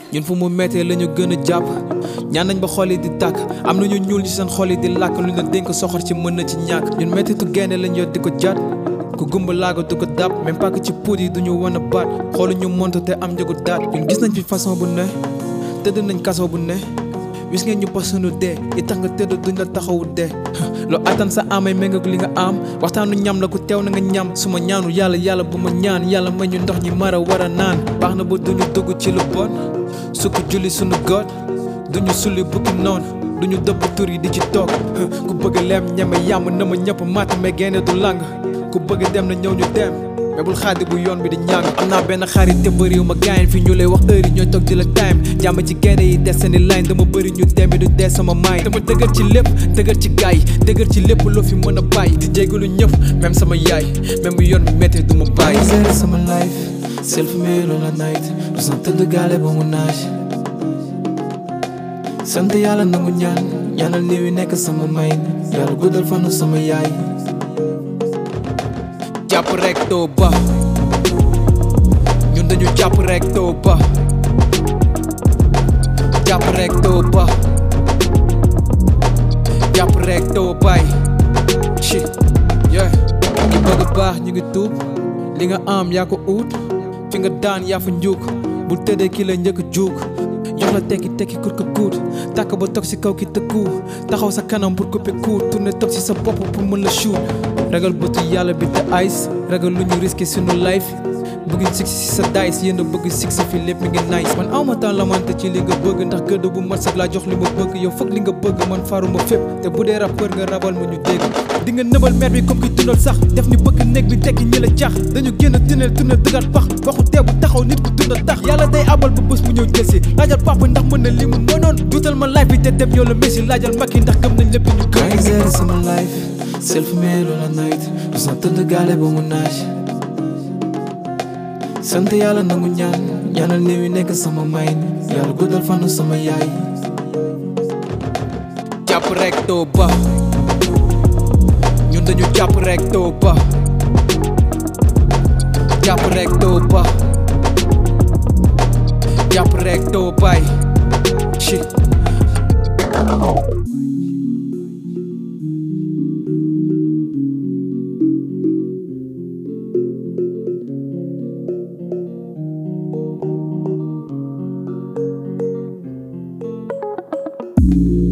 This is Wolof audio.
ñun fu mu méttee la ñu gën a jàpp ñaan nañ ba xol yi di tàkk am na ñu ñuul ci seen xol yi di làkk lu ñu dénk soxor ci mën na ci ñàkk ñun méttitu gaynde lañ yor di ko jat ku gumba laago du ko dab même pas que ci puut yi duñu wan a baat xoolu ñu monte te am njëgu daat ñun gis nañ fi façon bu ne tëdd nañ kaso bu ne wis ngeen ñu posunu dee yi tax nga tëdd duñ la taxawu dee loo attan sa amay méngak li nga am waxtaanu ñam la ku teew na nga ñam su ma ñaanu yàlla yàlla bu ma ñaan yàlla may ñu ndox ñi mara war a naan baax na ba duñu dugg ci lu bon sukk julli sunu god duñu sulli bukki noonu duñu dëpp tur yi di ci toog ku bëgg leem ñeme yàmm na ma ñëpp matt mais génne du lang ku bëgg dem na ñëw ñu dem mais bul xaadi bu yoon bi di ñàng am naa benn xarit te bëriw ma gaayen fi ñu lay wax heure yi ñooy toog di la time jàmm ci gaynde yi des seeni line dama bëri ñu deme du dee sama maay dama dëgër ci lépp dëgër ci gaay yi dëgër ci lépp loo fi mën a bàyyi di jégalu ñëpp même sama yaay même bu yoon bi méttee du ma bàyyi Zero sama life self made on a night du sant tëdd gaale ba mu naaj sant yàlla nangu ñaan ñaanal néew yi nekk sama may yàlla guddal fanu sama yaay jàpp rek doo ba ñun dañu jàpp rek doo ba jàpp rek doo ba jàpp rek doo bay shit yeah ñu bëgg baax ñu ngi tuub li nga am yaa ko uut fi nga daan yaa fa njuug bul tëddee ki la njëkk juug jox la tekki tekki kur ko kuut tàkk ba toog si kaw ki tëkku taxaw sa kanam pour couper court tourner toog si sa bopp pour mën la shoot ragal bëtu yàlla bi te ice ragal lu ñu risqué sunu life bëgg six si sa dice yéen a bëgg six fi lépp mi ngi nice man awma temps lamante ci li nga bëgg ndax gëdd bu mat sax laa jox li ma bëgg yow foog li nga bëgg man faruma fépp te bu dee rappeur nga rabal ma ñu dégg di nga nëbal mer bi comme ki dundal sax def ñu bëgg néeg bi tekki ñi la jax dañu génn tunnel tunnel dëggaat pax waxu teebu taxaw nit ku dunda tax yàlla day abal ba bés mu ñëw jël si laajal papa ndax mën na li mu mënoon duutal ma life bi te dem yow la messi laajal makki ndax gëm nañ lépp ñu maa ngi gëm zero sama life self made on a night du sant tëdd gaale ba mu naaj sant yàlla nangu ñaan ñaanal néew yi nekk sama may yàlla guddal fanu sama yaay jàpp rek doo ba ñun dañu jàpp rek doo ba jàpp rek doo ba jàpp rek doo bay shit thank you